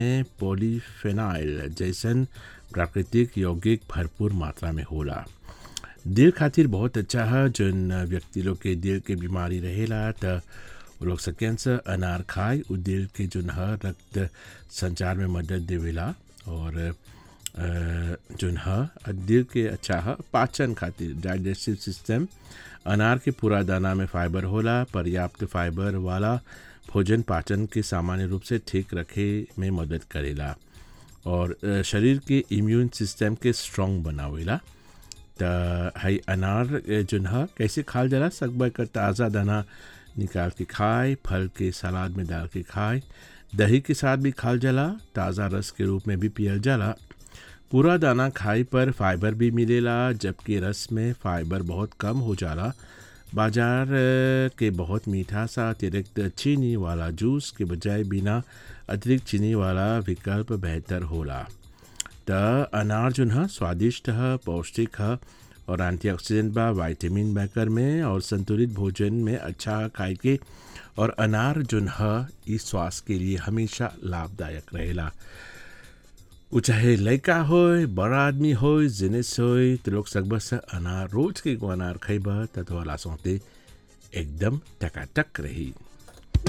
में पॉलीफेनाइल जैसन प्राकृतिक यौगिक भरपूर मात्रा में होला दिल खातिर बहुत अच्छा है जौन व्यक्ति लोग के दिल के बीमारी रहेला त वो लोग सकें से अनार खाए उ दिल के जौन है रक्त संचार में मदद देवेला और अ, जौन है दिल के अच्छा है पाचन खातिर डाइजेस्टिव सिस्टम अनार के पूरा दाना में फाइबर होला पर्याप्त फाइबर वाला भोजन पाचन के सामान्य रूप से ठीक रखे में मदद करेला और अ, शरीर के इम्यून सिस्टम के स्ट्रॉन्ग बनावेला त हई अनार अ, जौन ह कैसे खाल जाला सकबा का ताज़ा दाना निकाल के खाए फल के सलाद में डाल के खाए दही के साथ भी खाल जाला ताज़ा रस के रूप में भी पियल जाला पूरा दाना खाए पर फाइबर भी मिलेला जबकि रस में फाइबर बहुत कम हो जाला बाजार अ, के बहुत मीठा सा अतिरिक्त चीनी वाला जूस के बजाय बिना अतिरिक्त चीनी वाला विकल्प बेहतर होला त अनार जौन ह स्वादिष्ट ह पौष्टिक ह और एंटीऑक्सीडेंट बा विटामिन बैकर में और संतुलित भोजन में अच्छा ह खाए के और अनार जौन ह ई स्वास्थ्य के लिए हमेशा लाभदायक रहेला उ चाहे लड़का होय बड़ा आदमी होय जिनिस होय तो लोग सकबा से अनार रोज के एगो अनार खइबा त तोहरा सौते एकदम टकाटक रही